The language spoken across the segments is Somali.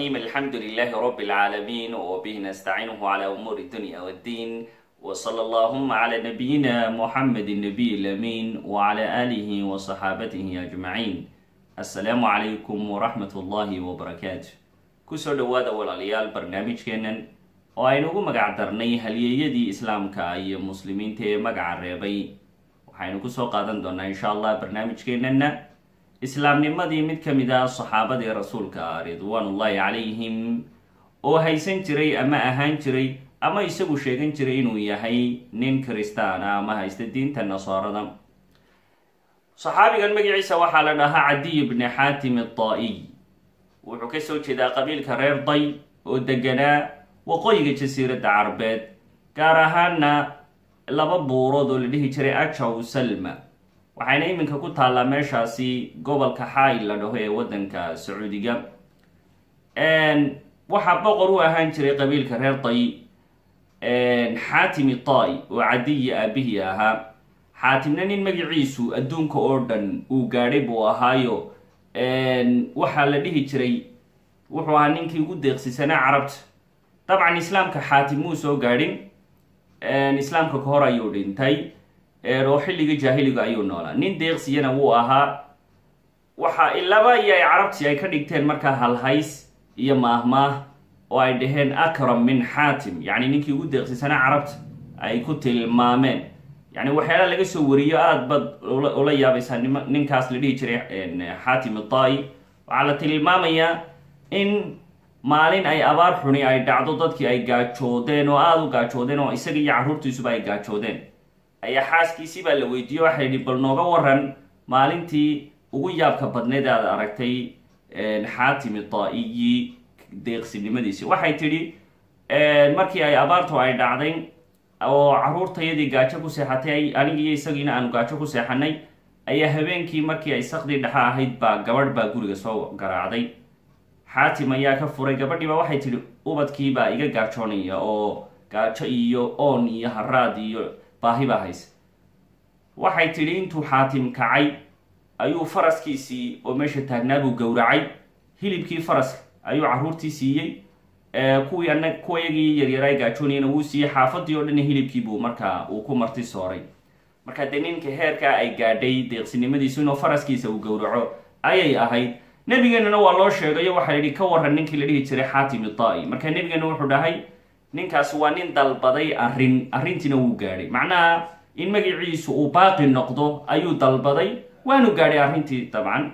الرحيم الحمد لله رب العالمين وبه نستعينه على أمور الدنيا والدين وصلى اللهم على نبينا محمد النبي الأمين وعلى آله وصحابته أجمعين السلام عليكم ورحمة الله وبركاته kusoo dhawaada walaalayaal barnaamijkeennan oo aynugu magac darnay halyeeyadii islaamka iyo muslimiinta ee magaca reebay waxaynu kusoo qaadan doonaa insha allah barnaamijkeennana islaamnimadii mid ka mid ah saxaabadii rasuulka ridwaanullaahi calayhim oo haysan jiray ama ahaan jiray ama isagu sheegan jiray inuu yahay nin kristaana ama haysta diinta nasaarada saxaabigan magaciisa waxaa la dhahaa cadiy bni xaatim ataa-iy wuxuu kasoo jeedaa qabiilka reer day oo deganaa waqooyiga jasiiradda carabeed gaar ahaana laba buurood oo la dhihi jiray ajaw salma waxayna iminka ku taallaa meeshaasi gobolka xaay la dhaho ee waddanka sacuudiga waxaa boqor u ahaan jiray qabiilka reer day xaatimi tai oo cadiyi aabihii ahaa xaatimna nin magaciisu adduunka oo dhan uu gaadhay buu ahaayo waxaa la dhihi jiray wuxuu ahaa ninkii ugu deeqsisanaa carabta dabcan islaamka xaatim muu soo gaadhin islaamka ka hor ayuu dhintay oo xilligii jaahiliga ayuu noolaa nin deeqsiyana wuu ahaa waxa ilaba iyo ay carabtii ay ka dhigteen markaa halhays iyo maahmaah oo ay dhaheen akram min xaatim yacni ninkii ugu deeqsisanaa carabta ay ku tilmaameen yani waxyaala laga soo wariyo aada baad ula yaabaysaa nim ninkaas la dhihi jiray xaatim atai waxaa la tilmaamayaa in maalin ay abaar xuni ay dhacdo dadkii ay gaajoodeen oo aada u gaajoodeen oo isaga iyo carruurtiisuba ay gaajoodeen ayaa xaaskiisii baa la weydiiye waxay yihi bal nooga waran maalintii ugu yaabka badneed aad aragtay xaatim atai deeqsinimadiisi waxay tidhi markii ay abaartu ay dhacday oo caruurtayadii gaajo ku seexatay anigiiyo isagiina aanu gaajo ku seexanay ayaa habeenkii markii ay sakdii dhexa ahayd baa gabadh baa guriga soo garaacday xaatim ayaa ka furay gabadhiiba waxay tidhi ubadkiibaa iga gaajoonaya oo gaajo iyo oon iyo haraad iyo baahi baa haysa waxay tidhi intuu xaatim kacay ayuu faraskiisii oo meesha taagnaabuu gowracay hilibkii faraska ayuu carruurtii siiyey kuwii ana kuwayagii yaryaraa gaajoonayana wuu siiyey xaafadii oo dhan hilibkiibuu markaa uu ku marti sooray marka dee ninka heerkaa ay gaadhay deeqsinimadiisu inuu faraskiisa uu gowraco ayay ahayd nebigeenana waa loo sheegayo waxaa yidhi ka waran ninkii la dhihi jiray xaatim itai marka nebigeena wuxuu dhahay ninkaas waa nin dalbaday arrin arrintiina wuu gaadhay macnaha in magaciisu uu baaqi noqdo ayuu dalbaday waanu gaadhay arrintii dabcan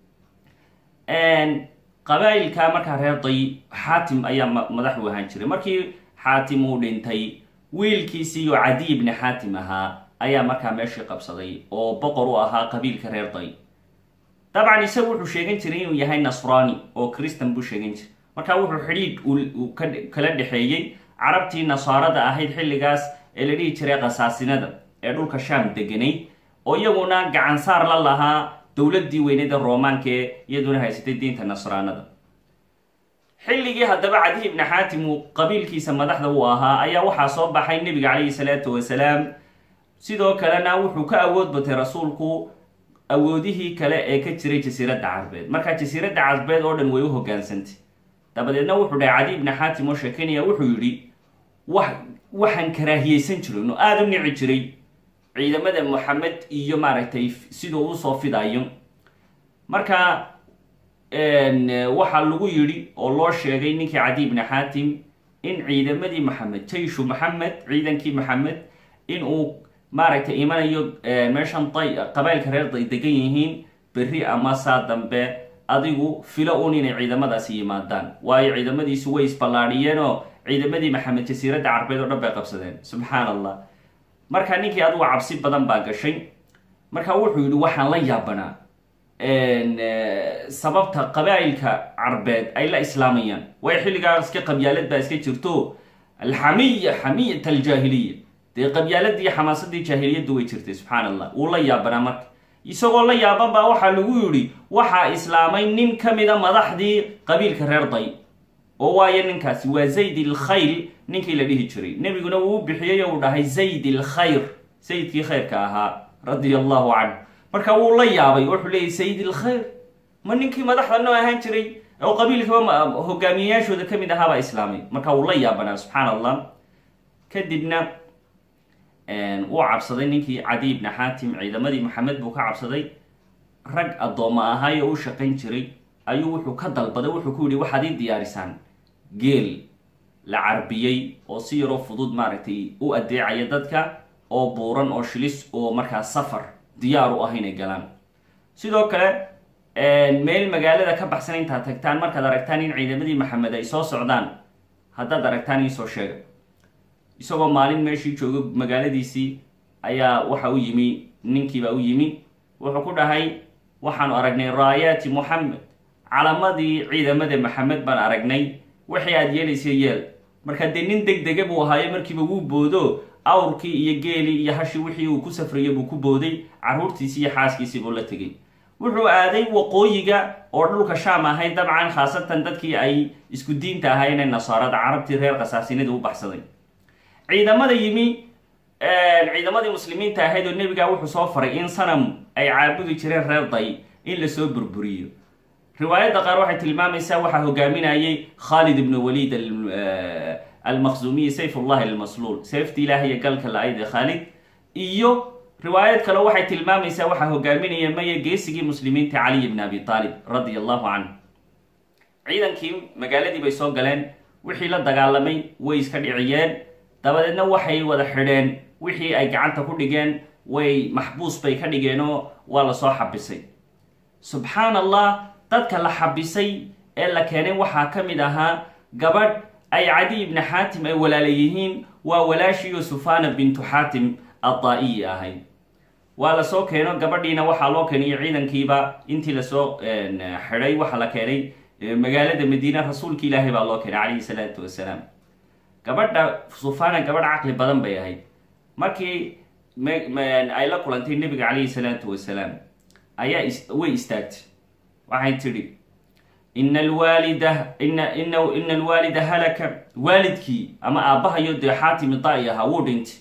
qabaa-ilka markaa reer day xaatim ayaa madax u ahaan jiray markii xaatim uu dhintay wiilkiisii oo cadiy ibni xaatim ahaa ayaa markaa meeshii qabsaday oo boqor u ahaa qabiilka reer day dabcan isagu wuxuu sheegan jiray inuu yahay nasrani oo christan buu sheegan jiray marka wuxuu xidhiidh uu kala dhexeeyey carabtii nasaarada ahayd xilligaas ee la dhihi jiray khasaasinada ee dhulka sham deganayd oo iyaguna gacansaar la lahaa dowladii weynada romaanka ee iyaduna haysatay diinta nasraanada xilligii haddaba cadiy ibni xaatim uu qabiilkiisa madaxda uu ahaa ayaa waxaa soo baxay nebiga calayhi salaatu wasalaam sidoo kalena wuxuu ka awood batay rasuulku awoodihii kale ee ka jiray jasiiradda carbeed markaa jasiiradda carbeed oo dhan way u hogaansantay dabadeedna wuxuu dhahay cadiy ibni xaatim oo sheekeynaya wuxuu yidhi wa waxaan karaahiyeysan jiray oo aada u nici jiray ciidamada moxamed iyo maaragtay siduu usoo fidayo marka waxaa lagu yidhi oo loo sheegay ninkii cadiy ibni xaatim in ciidamadii maxamed jayshu maxamed ciidankii maxamed in uu maaragtay imanayo meeshan day qabailka reer day degan yihiin berri ama saa dambe adigu filo un inay ciidamadaasi yimaadaan waayo ciidamadiisu way isballaadhiyeen oo ciidamadii maxamed jasiiradda carbeed oo dhan bay qabsadeen subxaan allah marka ninkii adugu cabsi badan baa gashay marka wuxuu yidhi waxaan la yaabanaa sababta qabaa-ilka carbeed ay la islaamayaan waayo xilligaa iska qabyaalad baa iska jirto alxamiya xamiyat aljaahiliya dee qabyaaladii xamaasadii jaahiliyaddu way jirtay subxaan allah wuu la yaabanaa marka isagoo la yaaban baa waxaa lagu yidhi waxaa islaamay nin ka mida madaxdii qabiilka reer day oo waayo ninkaasi waa zayd ilkhayl ninkii la dhihi jiray nebiguna wuu u bixiyey oo uu dhahay zayd ilkhayr sayidkii khayrka ahaa radia allahu canhu marka wuu la yaabay wuxuu leeyay sayid ilkhayr ma ninkii madaxda noo ahaan jiray oo qabiilkaba hogaamiyeyaashooda kamid ahaabaa islaamay marka wuu la yaabanaa subxaan allah kadibna wuu cabsaday ninkii cadiy ibni xaatim ciidamadii maxamed buu ka cabsaday rag addooma ahaay oo u shaqayn jiray ayuu wuxuu ka dalbaday wuxuu ku yihi waxaad ii diyaarisaan geel la carbiyey oo si yaroo fudud maaragtay u adeecaya dadka oo buuran oo shilis oo markaa safar diyaar u ah inay galaan sidoo kale meel magaalada ka baxsan intaad tagtaan markaad aragtaan in ciidamadii maxamed ay soo socdaan haddaad aragtaan iisoo sheega isagoo maalin meeshii jooga magaaladiisii ayaa waxa u yimi ninkiibaa u yimi wuxuu ku dhahay waxaanu aragnay raayaati moxamed calamadii ciidamada maxamed baan aragnay waxay aada yeelaysa yeel marka dee nin deg dega buu ahaayo markiiba wuu boodo awrkii iyo geelii iyo hashii wixii uu ku safrayay buu ku booday carruurtiisii iyo xaaskiisii buu la tegay wuxuu aaday waqooyiga oo dhulka shaam ahayd dabcan khaasatan dadkii ay isku diinta ahaayeen ee nasaarada carabtii reer khasaasinada u baxsaday ciidamada yimi ciidamadii muslimiinta ahayd oo nebigaa wuxuu soo faray in sanam ay caabudi jireen reer day in lasoo burburiyo riwaayadda qaar waxay tilmaamaysaa waxaa hogaaminayay khaalid ibnu waliid almaqzumiyi sayf ullahi almasluul seefti ilaah iyo galka la-ayd ee khaalid iyo riwaayad kale waxay tilmaamaysaa waxaa hogaaminaya maya geesigii muslimiinta caliy bn abi aalib radia allahu canhu ciidankii magaaladii bay soo galeen wixii la dagaalamay way iska dhiciyeen dabadeedna waxay wada xidheen wixii ay gacanta ku dhigeen way maxbuus bay ka dhigeenoo waa lasoo xabisay subxaan allah dadka la xabisay ee la keenay waxaa ka mid ahaa gabadh ay cadiy ibni xaatim ay walaala yihiin waa walaashiiyo sufana bintu xaatim addaa-iyi ahayd waa lasoo keeno gabadhiina waxaa loo keenay ciidankiiba intii lasoo xidhay waxaa la keenay magaalada madiina rasuulki ilaahay baa loo keenay calayhi salaatu wasalaam gabadha sufana gabadh caqli badan bay ahayd markii ay la kulantay nebiga calayhi salaatu wasalaam ayaa way istaagtay waxay tidhi ina alwaalida ina ina ina alwaalida halaka waalidkii ama aabbahayo dee xaatimi da-i ahaa wuu dhintay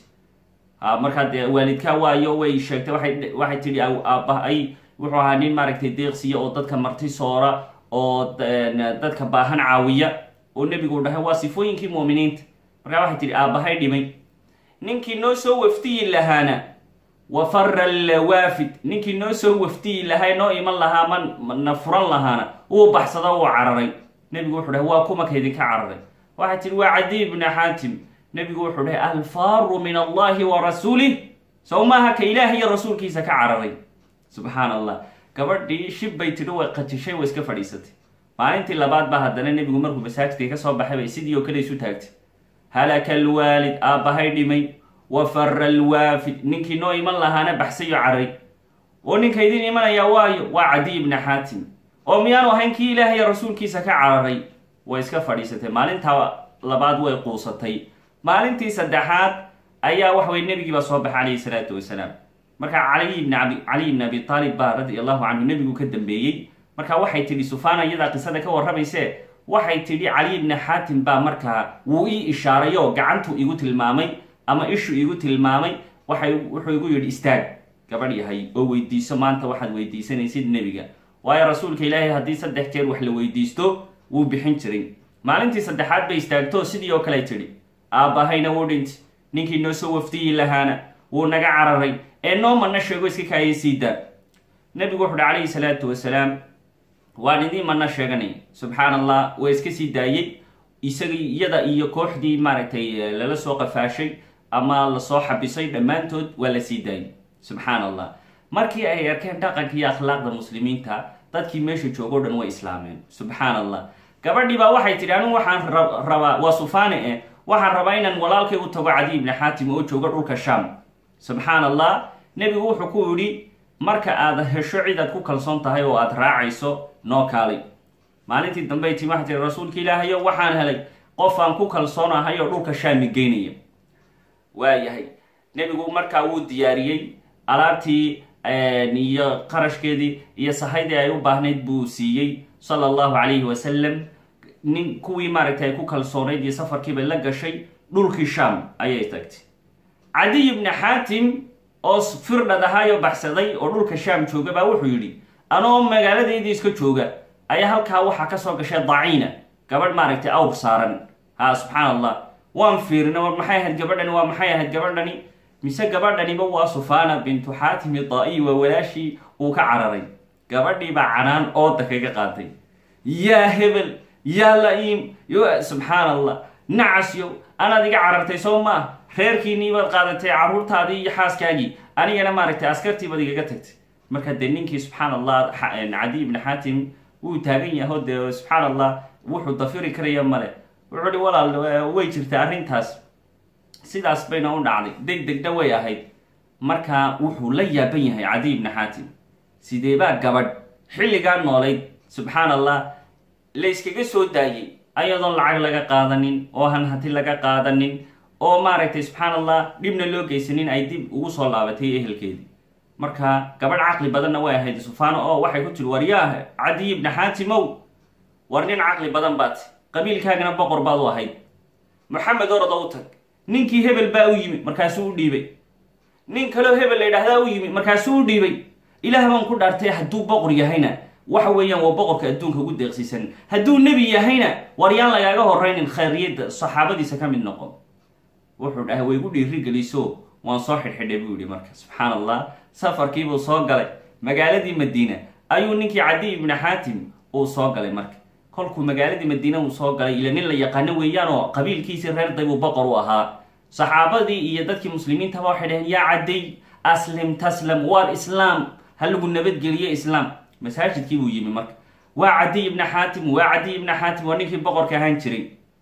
markaa dee waalidkaa waayo way sheegtay waay waxay tidhi aabbahay wuxuu ahaa nin maaragtay deeqsiya oo dadka marti soora oo dadka baahan caawiya oo nebigu dhahay waa sifooyinkii muuminiinta markaa waxay tidhi aabbahay dhimay ninkii noo soo waftiyi lahaana wa fara alwaafid ninkii noo soo waftiyi lahaa noo iman lahaa ma na furan lahaana wuu baxsada wuu cararay nebigu wuxuu dhahay waa kuma kaydinka cararay waxay tihi waa cadiy bna xaatim nebigu wuxuu dhahay alfaaru min allahi wa rasuulih sow maaha ka ilaah iyo rasuulkiisa ka cararay subxaan allah gabadhii shib bay tidhi way qatishay way iska fadhiisatay maalintii labaad baa haddana nebigu markuu masaajidkii ka soo baxay bay sidii oo kale isu taagtay halaka alwaalid aabbahay dhimay wa fara alwaafid ninkii noo iman lahaana baxsayo caray oo ninka idin imanaya waayo waa cadiy ibna xaatim oo miyaanu ahayn kii ilaah iyo rasuulkiisa ka cararay way iska fadhiisatay maalintaa labaad way quusatay maalintii saddexaad ayaa waxa weye nebigiibaa soo baxay calayhi salaatu wasalaam markaa caliy ibn abi caliy ibn abi aalib baa radi allahu canhu nebigu ka dambeeyey marka waxay tidhi sufana iyadaa qisada ka warramayse waxay tidhi caliy ibni xaatim baa markaa wuu ii ishaaray oo gacantuu igu tilmaamay ama ishu igu tilmaamay waxay wuxuu igu yidhi istaag gabadh yahay oo weydiiso maanta waxaad weydiisanaysid nebiga waayo rasuulka ilaahay haddii saddex jeer wax la weydiisto wuu bixin jiray maalintii saddexaad bay istaagto sidii oo kale tidhi aabbahayna wuu dhintay ninkii noo soo wafdiyi lahaana wuu naga cararay ee noo mana sheego iska kaaya siidaa nebigu wuxu uhi calayhi salaatu wasalaam waan idiin mana sheeganay subxaan allah waa iska sii daayey isagii iyada iyo kooxdii maaragtay lala soo qafaashay ama lasoo xabisay dhammaantood waa la sii daayay subxaan allah markii ay arkeen dhaqanka iyo akhlaaqda muslimiinta dadkii meesha joogo dhan way islaameen subxaan allah gabadhii baa waxay tidhi anigu waxaan rabaa waa sufaane eh waxaan rabaa inaan walaalkay u tago cadiy ibni xaatim oo jooga dhulka shaam subxaan allah nebigu wuxuu ku yidhi marka aad hesho cid aad ku kalsoon tahay oo aad raacayso noo kaalay maalintii dambey timi waxay tihi rasuulka ilaahayo waxaan helay qof aan ku kalsoonahay oo dhulka shaami geynaya waayahay nebigu markaa wuu diyaariyey alaabtii iyo qarashkeedii iyo sahaydii ay u baahnayd buu siiyey sala allahu calayhi wasalam nin kuwii maaragtay ay ku kalsoonayd iyo safarkiibay la gashay dhulkii shaam ayay tagtay cadiy ibni xaatim oo firdhad ahaayoo baxsaday oo dhulka shaam jooga baa wuxuu yidhi anoo magaaladaydii iska jooga ayaa halkaa waxaa kasoo gashay daciina gabadh maaragtay awr saaran ha subxaan allah waan fiirina war maxay ahayd gabadhani waa maxay ahayd gabadhani mise gabadhaniba waa sufana bintu xaatimi daa-i waa walaashii uu ka cararay gabadhii baa canaan ooda kaga qaaday yaa hebel yaa la-iim subxaan allah nacasyo anaad iga carartay soo maa reerkiinii baad qaadatay caruurtaadii iyo xaaskaagii anigana maaragtay askartii baad igaga tagtay marka dee ninkii subxaan allah cadi ibni xaatim wuu taagan yaho dee subxaan allah wuxuu dafiri karaya male wuxuu hi walaal way jirta arrintaas sidaas bayna u dhacday deg degna way ahayd marka wuxuu la yaaban yahay cadi ibni xaatim sideebaa gabadh xilligaa noolayd subxaan allah la yskaga soo daayey ayadoon lacag laga qaadanin oo hanhati laga qaadanin oo maaragtay subxaan allah dhibna loo geysanin ay dib ugu soo laabatay ehelkeedii marka gabadh caqli badanna way ahayd sufano oo waxay ku tiri waryaah cadiy ibni xaatimow war nin caqli badan baat qabiilkaagana boqor baad u ahayd maxamed orada u tag ninkii hebel baa u yimi markaasuu u dhiibay nin kaleo hebel la yidhaahdaa u yimi markaasuu u dhiibay ilaah baan ku dhaartay hadduu boqor yahayna waxa weeyaan waa boqorka adduunka ugu deeqsiisan hadduu nebi yahayna war yaan lagaaga horeynin khayriyadda saxaabadiisa ka mid noqon wuxuu dhahay way gu dhiirigeliso waan soo xidhxidhay buu yihi marka subxaan allah safarkiibuu soo galay magaaladii madiina ayuu ninkii cadiy ibni xaatim uu soo galay marka kolkuu magaaladii madiina uu soo galay ila nin la yaqaano weeyaan oo qabiilkiisii reer daybuu boqor u ahaa saxaabadii iyo dadkii muslimiintaba waxay dhaheen yaa cadday aslim taslam waar islaam ha lagu nabadgeliyo islaam masaajidkii buu yimi marka waa cadiy ibni xaatim waa cadiy ibni xaatim waa ninkii boqorka ahaan jiray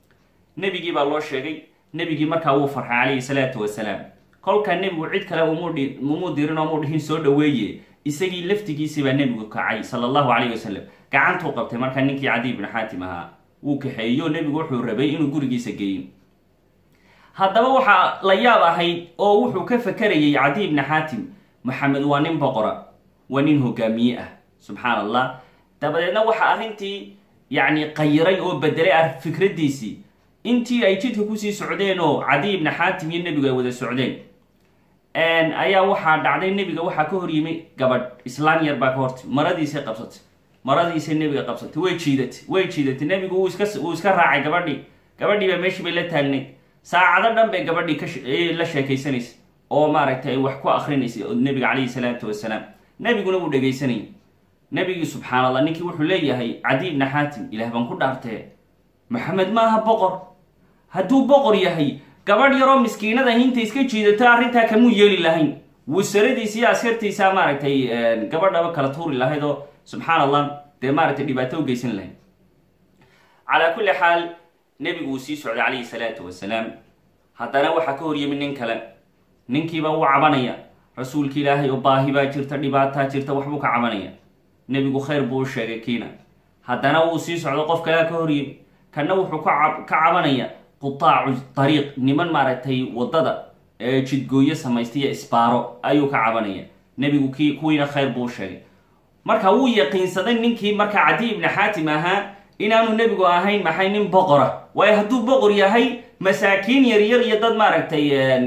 nebigii baa loo sheegay nebigii markaa wuu farxay calayhi salaatu wasalaam kolkaa nebigu cid kale umuu dirin oo muu dhihin soo dhaweeye isagii laftigiisii baa nebigu kacay sala allahu calayhi wasalam gacantuu qabtay markaa ninkii cadiy ibni xaatim ahaa wuu kaxeeyo nebigu wuxuu rabay inuu gurigiisa geeyo haddaba waxaa la yaab ahayd oo wuxuu ka fakarayay cadiy ibni xaatim maxamed waa nin boqora waa nin hogaamiye ah subxaan allah dabadeedna waxaa arrintii yacni qayiray oo bedelay fikraddiisii intii ay jidka kusii socdeen oo cadiy ibni xaatim iyo nebigu ay wada socdeen ayaa waxaa dhacday nebiga waxaa ka hor yimi gabadh islaan yar baa ka hortay maradiisay qabsatay maradiisay nebiga qabsatay way jiidatay way jiidatay nebigu wuu iska wuu iska raacay gabadhii gabadhii baa meeshii bay la taagnayd saacado dhan bay gabadhii ka la sheekaysanaysay oo maaragtay wax ku akrinaysay nebiga calayhi salaatu wasalaam nebiguna wuu dhegaysanayay nebigii subxaan allah ninkii wuxuu leeyahay cadiy ibni xaatim ilaah baan ku dhaartee maxamed maaha boqor hadduu boqor yahay gabadh yaroo miskiinada hinta iska jiidato arrintaa kamuu yeeli lahayn wasaradiisa iyo askartiisa maaragtay gabadhaba kala tuuri lahayd oo subxaan allah dee maaragtay dhibaato u geysan lahayd calaa kulli xaal nebigu wuu sii socday calayhi salaatu wasalaam haddana waxaa ka hor yimi nin kale ninkiiba wuu cabanaya rasuulka ilaahay oo baahi baa jirta dhibaataa jirta waxbuu ka cabanaya nebigu khayr buu u sheegay kiina haddana wuu sii socdo qof kalea ka hor yimi kanna wuxuu ka cabanaya qutaacu dariiq niman maaragtay waddada ee jidgooyo samaystaiyo isbaaro ayuu ka cabanaya nebigu kii kuwiina khayr buu u sheegay marka wuu yaqiinsaday ninkii marka cadiy ibni xaatim ahaa inaanu nebigu ahayn maxay nin boqora waayo hadduu boqor yahay masaakiin yaryar iyo dad maaragtay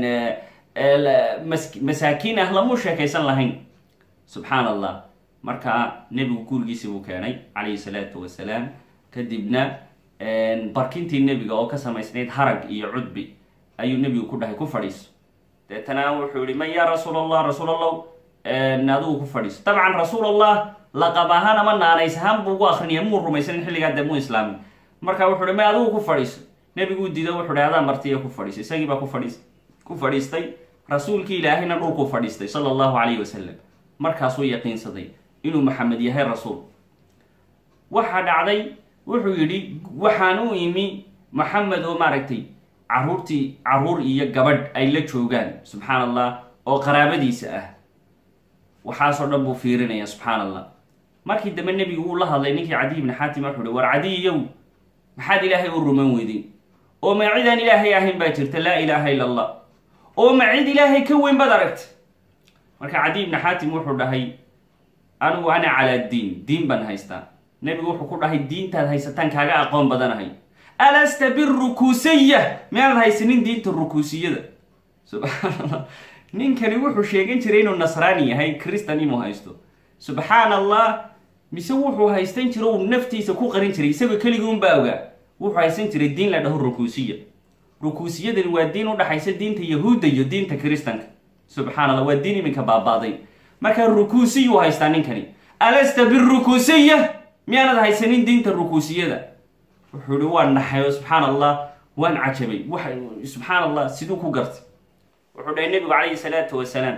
masaakiin ah lamuu sheekaysan lahayn subxaan allah marka nebigu gurigiisii buu keenay calayhi salaatu wasalaam kadibna barkintii nebiga oo ka samaysnayd harag iyo cudbi ayuu nebigu ku dhahay ku fadhiiso deetana wuxuu yihi man yaa rasuul allah rasuul allah adigu ku fadhiiso dabcan rasuul allah laqab ahaan ama naanays ahaan buu ugu akrinaya muu rumaysanin xilligaa dee muu islaamin marka wuxuu hi may adigu ku fadhiiso nebiguu diido wuxuu hi adaa martiya ku fadhiiso isagii baa ku fadhiis ku fadhiistay rasuulkii ilaahayna dhulkuu fadhiistay sala allahu calayhi wasalam markaasuu yaqiinsaday inuu maxamed yahay rasuul waxaa dhacday wuxuu yidhi waxaan u imi maxamed oo maaragtay caruurtii caruur iyo gabadh ay la joogaan subxaan allah oo qaraabadiisa ah waxaasoo dhan buu fiirinaya subxaan allah markii dambe nebigu wuu la hadlay ninkii cadiy ibni xaatim wuxuu hi war cadiyow maxaad ilaahay u ruman weydin oo ma cidaan ilaahay ahayn baa jirta laa ilaaha illa allah oo ma cid ilaahay ka weyn baad aragta marka cadiy ibni xaatim wuxuu dhahay anigu ana calaa diin diin baan haystaa nebigu wuxuu ku dhahay diintaad haysataan kaaga aqoon badanahay alasta birukuusiya miyaanad haysanin diinta rukuusiyada subxaan allah ninkani wuxuu sheegan jiray inuu nasraani yahay christan inuu haysto subxaan allah mise wuxuu haysan jiro uu naftiisa ku qarin jiray isagoo keligii unbaa ogaa wuxuu haysan jiray diin la dhaho rukuusiya rukuusiyadani waa diin udhaxaysa diinta yahuudda iyo diinta kiristanka subxaan allah waa diin iminka baabaaday marka rukuusiyuu haystaa ninkani alasta birukuusiya miyaanad haysanin diinta rukuusiyada wuxuu ihi waan naxayo subxaan allah waan cajabay waxa subxaan allah siduu ku gartay wuxuu dhahay nebigu calayhi salaatu wasalaam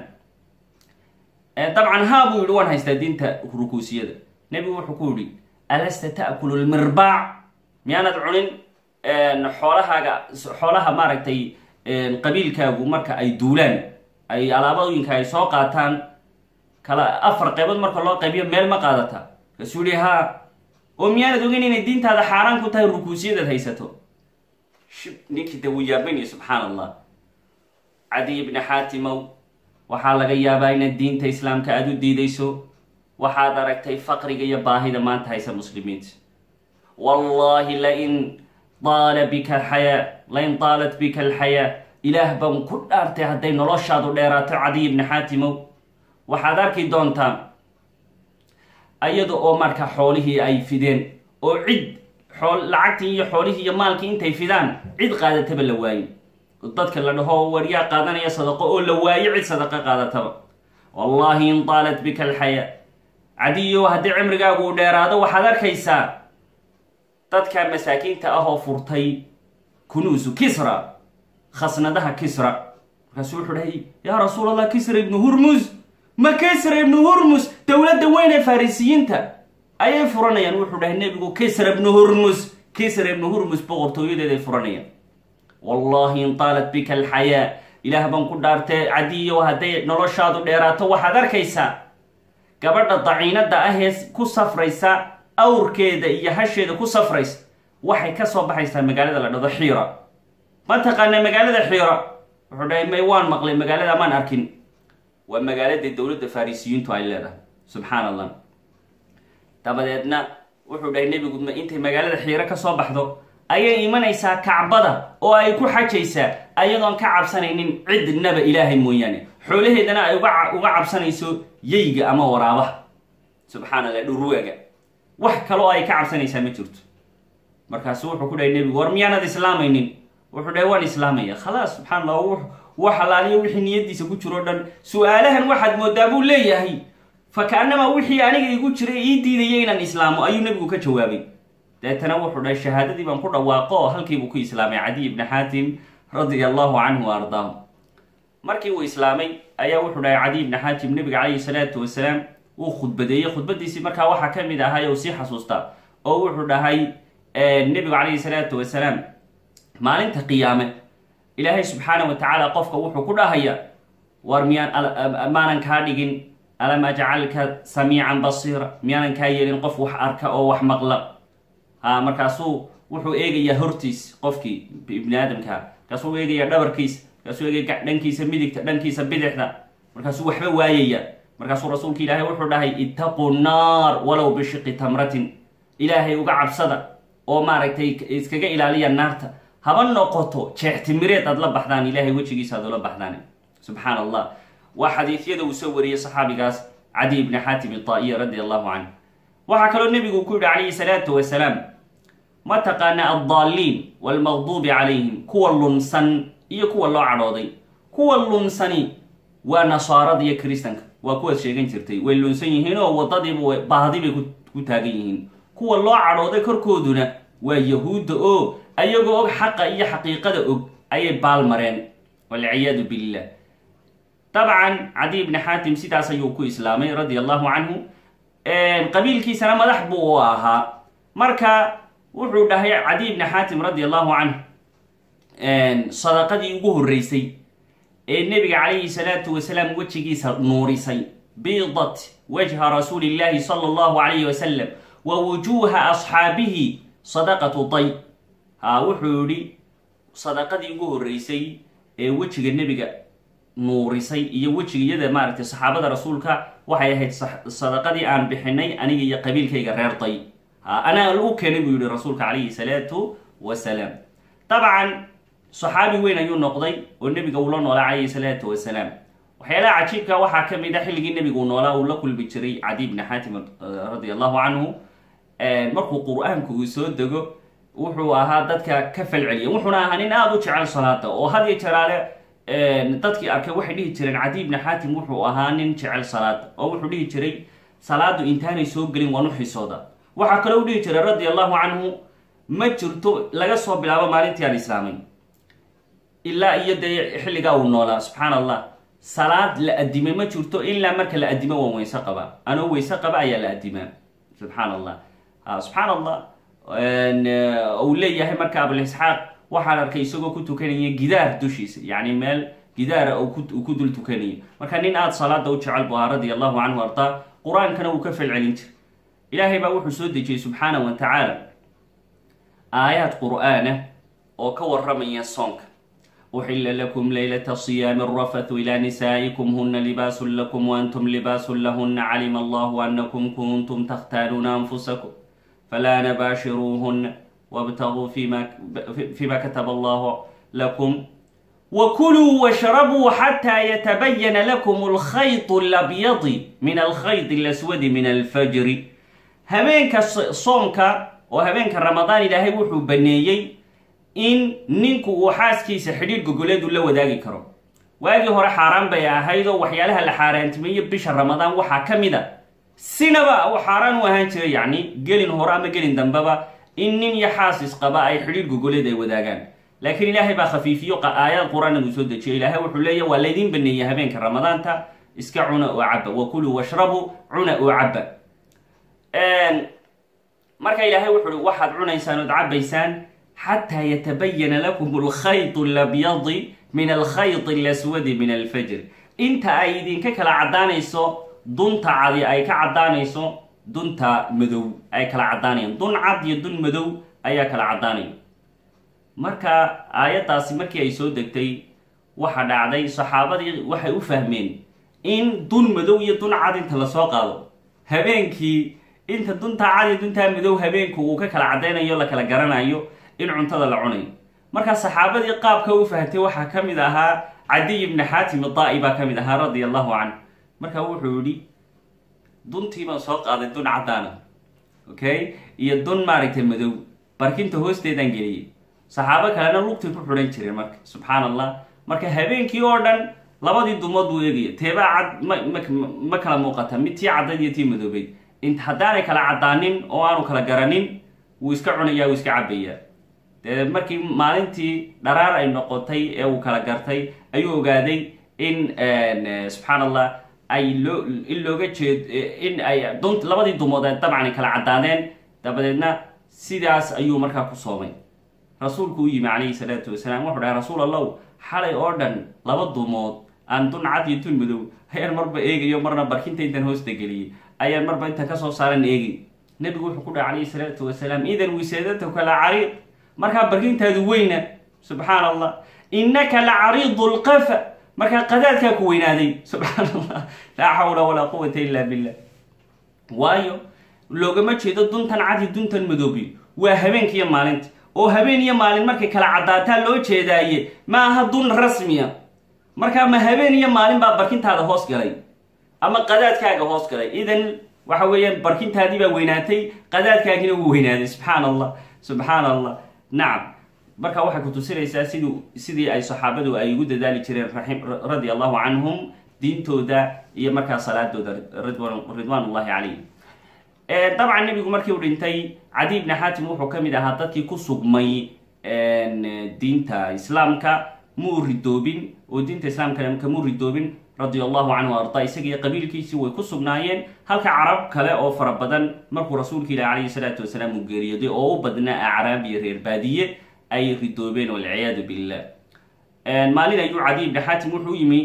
dabcan haa buu yihi waan haystaa diinta rukuusiyada nebigu wuxuu ku yihi alasta ta'kulu lmirbaac miyaanad cunin xoolahaaga xoolaha maaragtay qabiilkaagu marka ay duulaan ay alaabooyinka ay soo qaataan kala afar qaybood marka loo qaybiyo meel ma qaadata kasuu yihi haa oo miyaanad ogeyn inay diintaada xaaraan ku tahay rukuusiyadaad haysato shib ninkii de wuu yaabanaya subxaan allah cadiy bni xaatimow waxaa laga yaabaa inaad diinta islaamka aada u diidayso waxaad aragtay faqriga iyo baahida maanta haysa muslimiinta wallahi lain daala bika alxayaa lain daalat bika alxayaa ilaah baan ku dhaartay hadday noloshaadu dheeraato cadiy bni xaatimow waxaad arki doontaa ayada oo marka xoolihii ay fideen oo cid xool lacagtii iyo xoolihii iyo maalkii intay fidaan cid qaadataba la waayo dadka la dhaho waryaa qaadanaya sadaqo oo la waayo cid sadaqa qaadataba wallahi in daalat bika alxayaa cadiyo haddii cimrigaagu uu dheeraado waxaad arkaysaa dadka masaakiinta ah oo furtay kunuusu kisra khasnadaha kisra markaasuu wuxuu dhahay yaa rasuul allah kisra ibnu hurmus ma kisra ibnu hurmus dowladda weyn ee farisiyiinta ayay furanayaan wuxuu dhahay nebigu kisra ibnu hurmus kisra ibnu hurmus boqortooyadeeday furanayaan wallahi in taalat bika alxayaa ilaah baan ku dhaartee cadiyo hadday noloshaadu dheeraato waxaad arkaysaa gabadha daciinada ahee ku safraysa awrkeeda iyo hasheeda ku safraysa waxay ka soo baxaysaa magaalada la dhado xiira ma taqaana magaalada xiira wuxuu dhahay may waan maqlay magaalada maan arkin waa magaaladii dowladda farisiyiintu ay leedahay subxaan allah dabadeedna wuxuu dhahay nebigu intay magaalada xiiro ka soo baxdo ayay imanaysaa kacbada oo ay ku xajaysaa ayadoon ka cabsanaynin cidnaba ilaahay mooyaane xoolaheedana ay uga cabsanayso yeyga ama waraabaha subxaan allah dhurwaaga wax kaloo ay ka cabsanaysaa ma jirto markaasu wuxuu ku dhahay nebigu war miyaanad islaamaynin wuxuu dhahay waan islaamaya khalaas subxaan allah wax alaaliyo wixii niyadiisa ku jiro o dhan su-aalahan waxaad moodaa buu leeyahay fa kaanamaa wixii aniga igu jiray ii diidaya inaan islaamo ayuu nebigu ka jawaabay deetana wuxuu dhahay shahaadadii baan ku dhawaaqo oo halkiibuu ku islaamay cadiy ibni xaatim radia allahu canhu wa ardaahu markii uu islaamay ayaa wuxuu dhahay cadiy ibni xaatim nebiga calayhi salaatu wasalaam wuu khudbadeeyey khudbadiisii markaa waxaa ka mid ahay oo sii xasuusta oo wuxuu dhahay nebigu calayhi salaatu wasalaam maalinta qiyaame ilaahay subxaana wa tacaala qofka wuxuu ku dhahaya war miyaan maanan kaa dhigin alam ajcalka samiican basiira miyaanan kaa yeelin qof wax arka oo wax maqla ha markaasuu wuxuu eegayaa hortiis qofkii ibni aadamkaa markaasuu eegayaa dhabarkiis markaasuu eegaya dhankiisa midigta dhankiisa bidixda markaasuu waxba waayaya markaasuu rasuulka ilaahay wuxuu dhahay ittaquu naar walow bishiqi tamratin ilaahay uga cabsada oo maaragtay iskaga ilaaliya naarta haba noqoto jeextimireed aad la baxdaan ilaahay wejigiisa aad ula baxdaan subxaan allah waa xadiidyada uu soo wariyey saxaabigaas cadiy ibni xaatim itaa'iya radi allahu canhu waxaa kaloo nebigu ku yihi calayhi salaatu wasalaam ma taqaana addaalliin waalmaqduubi calayhim kuwa lunsan iyo kuwa loo cadhooday kuwa lunsani waa nasaarada iyo kristanka waa kuwaad sheegan jirtay way lunsan yihiin oo wadadiiba baahdi bay ku taagan yihiin kuwa loo cadhooday korkooduna waa yahuudda oo ayagoo og xaqa iyo xaqiiqada og ayay baal mareen walciyaadu billah dabcan cadiy ibni xaatim sidaas ayuu ku islaamay radia allahu canhu qabiilkiisana madax buu u ahaa marka wuxuu dhahay cadiy ibni xaatim radi allahu canhu sadaqadii ugu horreysay ee nebiga calayhi salaatu wasalaam wejigiisa nuurisay biidat wajha rasuuli illahi sala allahu calayhi wasalam wa wujuuha asxaabihi sadaqatu day ha wuxuu yihi sadaqadii ugu horreysay ee wejiga nebiga nuurisay iyo wejigiyada maaragtay saxaabada rasuulka waxay ahayd sadaqadii aan bixinay aniga iyo qabiilkayga reer day ha anaa u keenay buu yihi rasuulka calayhi salaatu wasalaam dabcan saxaabi weyn ayuu noqday oo nebiga uu la noolaa calayhi salaatu wasalaam waxyaalaha cajiibka waxaa ka mid a xilligii nebigu noolaa uu la kulmi jiray cadi bni xaatim radi allahu canhu markuu qur-aanku uu soo dego wuxuu ahaa dadka ka falceliya wuxuuna ahaa nin aada u jecel salaada oo had iyo jeraale dadkii arkay waxay dhihi jireen cadi bni xaatim wuxuu ahaa nin jecel salaada oo wuxuu dhihi jiray salaadu intaanay soo gelin waan u xisooda waxaa kaloo u dhihi jiray radi allahu canhu ma jirto laga soo bilaabo maalintii aan islaamay ilaa iyo dee xilligaa uu noolaa subxaan allah salaad la adimay ma jirto ilaa marka la adimo waan weyse qaba anoo weyse qaba ayaa la adimaa subxaan allah subxaan allah uu leeyahay marka abulisxaaq waxaan arkay isagoo ku tukanaya gidaar dushiisa yacni meel gidaara uu ku dul tukanayo marka nin aada salaada u jecel bu ahaa radia allahu canhu ardaa qur-aankana uu ka falcelin jiray ilaahay baa wuxuu soo dejiyey subxaana wa tacaala aayaad qur-aanah oo ka waramaya soonka uxila lakum laylata siyaami arafathu ilaa nisaa'ikum huna libaasun lakum waantum libaasun lahuna calima allahu anakum kuntum takhtaanuuna anfusakum falaa nabaashiruuhuna wabtaguu fima kataba allahu lakum wakuluu washrabuu xataa yatabayana lakum alkhayط alabyadi min alkhayط alaswadi min alfajri habeenka soomka oo habeenka ramadaan ilaahay wuxuu baneeyey in ninku uu xaaskiisa xidhiidh gogoleedu la wadaagi karo waagii hore xaaraan bay ahayd oo waxyaalaha la xaaraantimeeye bisha ramadaan waxaa ka mid a sinaba uu xaaraan u ahaan jiray yacni gelin hore ama gelin dambeba in nin iyo xaasis qaba ay xidhiidh gogoleed ay wadaagaan laakiin ilaahay baa khafiifiyo aayaad qur-aan uu soo dejiyo ilaahay wuxuu leeyahy waa laydin baneeyey habeenka ramadaanta iska cuna oo caba wakuluu washrabuu cuna oo caba marka ilaahay wuxu uhi waxaad cunaysaan ood cabaysaan xataa yatabayana lakum alkhayط alabyadi min alkhayط alaswadi min alfajr inta ay idinka kala caddaanayso dunta cadi ay ka caddaanayso dunta madow ay kala caddaanayaan dun cad iyo dun madow ayaa kala caddaanaya marka aayaddaasi markii ay soo degtay waxa dhacday saxaabadii waxay u fahmeen in dun madow iyo dun cad inta lasoo qaado habeenkii inta duntaa cad iyo duntaa madow habeenku uu ka kala caddaynayo la kala garanayo in cuntada la cunayo markaa saxaabadii qaabka u fahamtay waxaa ka mid ahaa cadiy ibni xaatim idaa-i baa ka mid ahaa radia allahu canh marka wuxuu yihi duntii baan soo qaaday dun caddaana okay iyo dun maaragtay madow barkinta hoosteedaan geliyey saxaabo kalena lugtay ku xidhan jireen marka subxaan allah marka habeenkii oo dhan labadii dumood buu eegaya teebaa cad ma ma kala muuqata mid tii caddayd iyo tii madoobeyd int haddaanay kala caddaanin oo aanu kala garanin wuu iska cunayaa wuu iska cabayaa dee markii maalintii dharaar ay noqotay ee uu kala gartay ayuu ogaaday in subxaan allah ay loo in looga jeed in ay dun labadii dumood ay dabcan kala caddaadeen dabadeedna sidaas ayuu markaa ku soomay rasuulku u yimi calayhi salaatu wasalaam wuxuu dhahay rasuul allow xalay oo dhan laba dumood aan dun cad iyo dun madow ayaan marba eegayo marna barkinta intaan hoosta geliyey ayaan marba inta kasoo saaran eegay nebigu wuxuu ku dhahay calayhi salaatu wasalaam idan wisaadatuka la cariid markaa barkintaadu weyna subxaan allah innaka la cariidu lqafa markaa qadaadkaa ku weynaaday subxaan allah laa xawla walaa quwata illa billah waayo loogama jeedo duntan cad iyo duntan madoobi waa habeenkiiyo maalinta oo habeen iyo maalin markay kala caddaataa loo jeedaaye ma aha dun rasmiya markaa ma habeen iyo maalin baa barkintaada hoos galay ama qadaadkaaga hoos galay idan waxa weeyaan barkintaadii baa weynaatay qadaadkaagina wuu weynaaday subxaan allah subxaan allah nacam marka waxay ku tusinaysaa sidii sidii ay saxaabadu ay ugu dadaali jireen radia allahu canhum diintooda iyo markaa salaadooda ridwaan ullahi calayhim dabcan nebigu markii uu dhintay cadi bni xaatim wuxuu ka mid ahaa dadkii ku sugmay diinta islaamka muu ridoobin oo diinta islaamka kamuu ridoobin radia allahu canhu arda isagiiyo qabiilkiisii way ku sugnaayeen halka carab kale oo fara badan markuu rasuulka ilahi calayhi salaatu wasalaam uu geeriyooday oo u badnaa acraab iyo reer baadiye ay ridoobeen walciyaadu billah maalin ayuu cadi ibni xaatim wuxuu yimi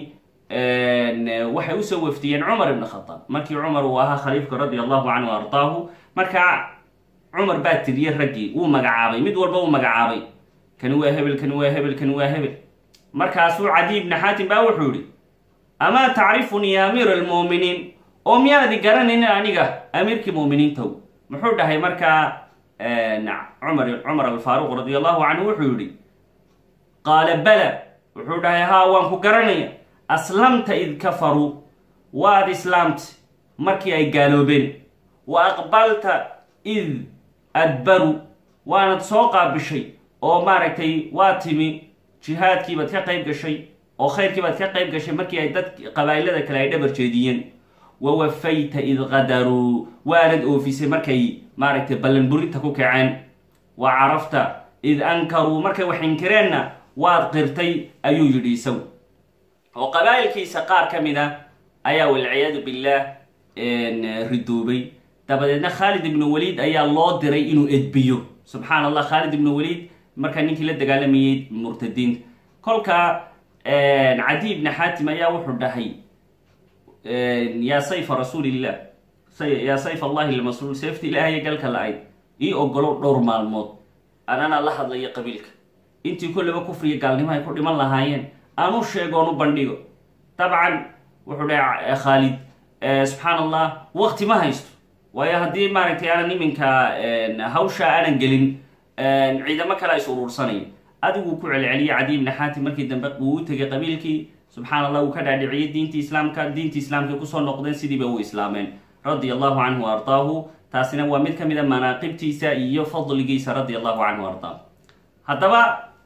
waxay usoo wafdiyeen cumar ibn khataab markii cumar uu ahaa khaliifka radia allahu canhu ardaahu markaa cumar baa tiriyey raggii wuu magacaabay mid walba uu magacaabay kani waa hebel kani waa hebel kani waa hebel markaasuu cadi ibni xaatim baa wuxuu yihi amaa tacrifunii ya amiir almu'miniin oo miyaadi garanaynin aniga amiirkii mu'miniintow muxuu dhahay markaa cumar cumar alfaaruq radia allahu canhu wuxuu yihi qaala bala wuxuu dhahay haa waan ku garanaya aslamta id kafaruu waad islaamta markii ay gaaloobeen wa aqbalta id adbaru waanad soo qaabishay oo maaragtay waa timi jihaadkiibaad ka qayb gashay oo khayrkiibaad ka qayb gashay markii ay dad qabaa'ilada kale ay dhabar jeediyeen wa wafayta id qadaruu waanad oofisay markay maaragtay ballanburinta ku kaceen wa carafta id ankaruu markay wax inkireenna waad qirtay ayuu yidhi isagu oo qabaa'ilkiisa qaar ka mid a ayaa walciyaadu billaah ridoobay dabadeedna khaalid ibnu waliid ayaa loo diray inuu edbiyo subxaan allah khaalid ibnu waliid markaa ninkii la dagaalamayey murtadiinta kolka cadi ibni xaatim ayaa wuxuu dhahay yaa sayfa rasuulillah yaa sayf allahi lmasruul seefta ilaahay galka la-ayd ii ogolow dhowr maalmood anana la hadlayo qabiilka intii kollaba kufriga gaalnimo ay ku dhiman lahaayeen aanu sheegoon u bandhigo dabcan wuxuu dhahay khaalid subxaan allah wakti ma haysto waayo haddii maaragtay aanan iminka hawsha aanan gelin ciidamo kale is uruursanaya adiguu ku celceliyay cadi ibni xaatim markii dambe uu u tegay qabiilkii subxaan allah uu ka dhaadhiciyay diintii islaamka diintii islaamkay kusoo noqdeen sidiiba u islaameen radia allahu canhu wa ardaahu taasina waa mid ka mid a manaaqibtiisa iyo fadligiisa radia allahu canhu ardaahu haddaba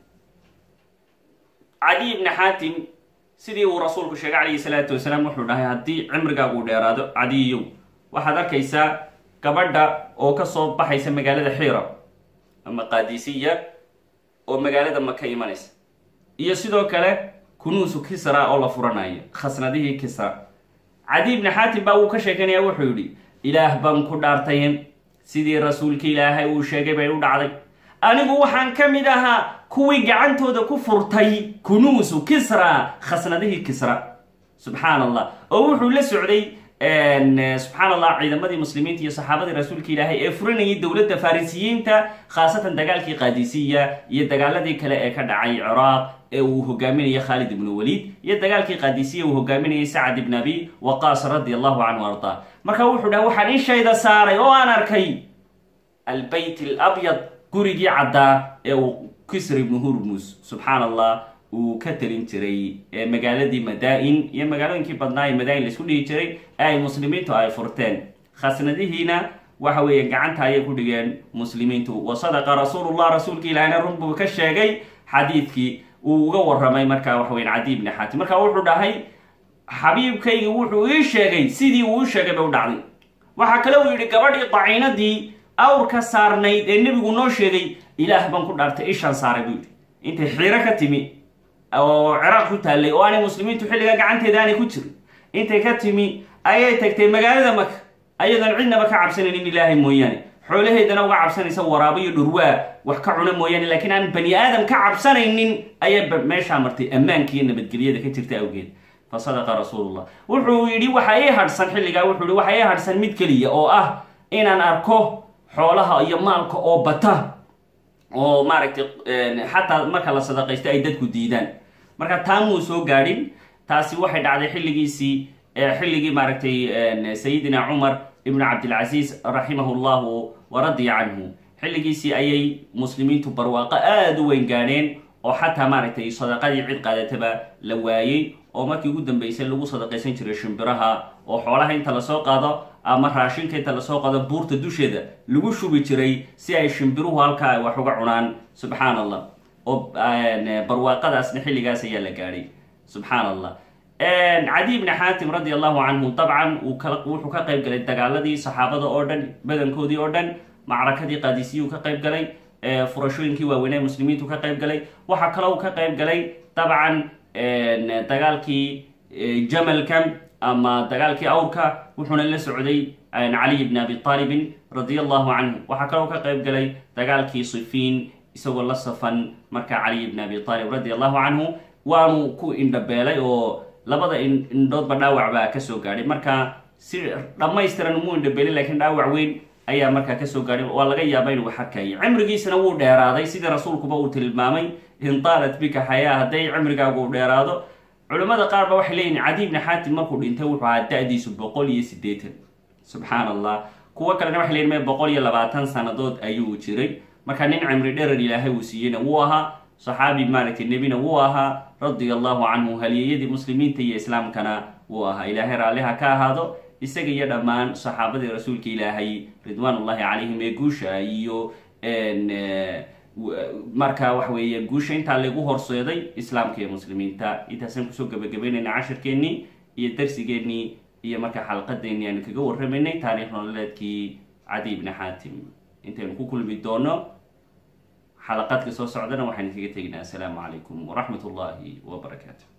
cadi ibni xaatim sidii uu rasuulku sheegay calayhi salaatu wasalaam wuxuu dhahay haddii cimrigaagu dheeraado cadiyow waxaad arkaysaa gabadha oo kasoo baxaysa magaalada xiira ama qaadisiya oo magaalada maka imanaysa iyo sidoo kale kunuusu kisra oo la furanayo khasnadihii kisra cadi ibni xaatim baa uu ka sheekanaya wuxuu yidhi ilaah baan ku dhaartayen sidii rasuulka ilaahay uu sheegay bay u dhacday anigu waxaan ka mid ahaa kuwii gacantooda ku furtay kunuusu kisra khasnadihii kisra subxaan allah oo wuxuu la socday subxaan allah ciidamadii muslimiinta iyo saxaabadii rasuulka ilaahay ee furanayay dowladda farisiyiinta khaasatan dagaalkii qaadisiya iyo dagaaladii kale ee ka dhacay ciraaq ee uu hogaaminayay khaalid ibnu waliid iyo dagaalkii qaadisiya uu hogaaminayay sacad ibn abi waqaas radi allahu canhu ardaa marka wuxuu dhaha waxaan ishayda saaray oo aan arkay albayt alabyad gurigii caddaa ee uu kisr ibnu hurmus subxaan allah uu ka talin jiray magaaladii madaa-in iyo magaalooyinkii badnaa ee madaa-in laisku dhihi jiray ee ay muslimiintu ay furteen khasnadihiina waxa weeye gacanta ayay ku dhigeen muslimiintu wa sadaqa rasuulullah rasuulka ilaahina run buu ka sheegay xadiidkii uu uga warramay markaa waxa weyan cadi ibni xaatim marka wuxuu dhahay xabiibkaygi wuxuu ii sheegay sidii uu u sheegay bay u dhacday waxaa kale uu yidhi gabadhii daciinadii awrka saarnayd ee nebigu noo sheegay ilaah baan ku dhaartay ishaan saaray buu yidhi intay xiiro ka timi oo ciraaq ku taallay oo aanay muslimiintu xilliga gacanteeda aanay ku jirin intay ka timi ayay tagtay magaalada maka ayadoon cidnaba ka cabsanaynin ilaahay mooyaane xoolaheedana uga cabsanaysa waraabo iyo dhurwaa wax ka cuna mooyaane laakiin aan bani aadam ka cabsanaynin ayay meeshaa martay ammaankiiyo nabadgelyada ka jirta awgeed fa sadaqa rasuulullah wuxuu yidhi waxa ii hadhsan xilligaa wuxuu yihi waxa ii hadhsan mid keliya oo ah inaan arko xoolaha iyo maalka oo bata oo maaragtay xataa marka la sadaqaysto ay dadku diidaan marka taamuu soo gaadhin taasi waxay dhacday xilligiisii xilligii maaragtay sayidina cumar ibnu cabdilcasiis raximahu llahu waradiya canhu xilligiisii ayay muslimiintu barwaaqo aada u weyn gaadheen oo xataa maaragtay sadaqadii cid qaadataba la waayey oo markii ugu dambeysay lagu sadaqaysan jiray shimbiraha oo xoolaha inta lasoo qaado ama raashinka inta lasoo qaado buurta dusheeda lagu shubi jiray si ay shimbiruhu halkaa ay wax uga cunaan subxaan allah oo barwaaqadaasna xilligaas ayaa la gaadhay subxaan allah cadi ibni xaatim radi allahu canhu dabcan wuxuu ka qayb galay dagaaladii saxaabada oo dhan badankoodii oo dhan macrakadii qaadisiyuu ka qayb galay furashooyinkii waaweynee muslimiintu ka qayb galay waxaa kaloo uu ka qayb galay dabcan dagaalkii jamalka ama dagaalkii awrka wuxuuna la socday caliy bni abi aalibin radia allahu canhu waxaa kaloo ka qayb galay dagaalkii sifiin isagoo la safan markaa caliy bni abi aalib radi allahu canhu waanu ku indhabeelay oo labada indhoodba dhaawac baa kasoo gaadhay marka si dhammaystiran umuu indhabeelin lakiin dhaawac weyn ayaa markaa kasoo gaadhay waa laga yaaba inuu xarkayay cimrigiisana wuu dheeraaday sidii rasuulkuba uu tilmaamay intaalat bika xayaa hadday cimrigaagu u dheeraado culimmada qaar ba waxay leeyihin cadi ibni xaatim markuu dhintay wuxuu ahaa da-diisu boqol iyo siddeetan subxaan allah kuwo kalena waxay leyihin me boqol iyo labaatan sannadood ayuu jiray marka nin cimri dherer ilaahay uu siiyeyna wuu ahaa saxaabi maaragtay nebina wuu ahaa radia allahu canhu haliyeyadii muslimiinta iyo islaamkana wuu ahaa ilaahay raalliha ka ahaado isaga iyo dhammaan saxaabadii rasuulka ilaahay ridwaan ullahi calayhim ee guusha iyo marka waxa weeye guusha intaa lagu horseeday islaamka iyo muslimiinta intaasaan kusoo gabagabeynayna cashirkeennii iyo darsigeennii iyo marka xalqadeennii aanu kaga warramaynay taariikh nololeedkii cadi ibni xaatim intaynu ku kulmi doono xalaqaadka soo socdana waxaan kaga teginaa assalaamu calaykum waraxmat ullahi wabarakaatu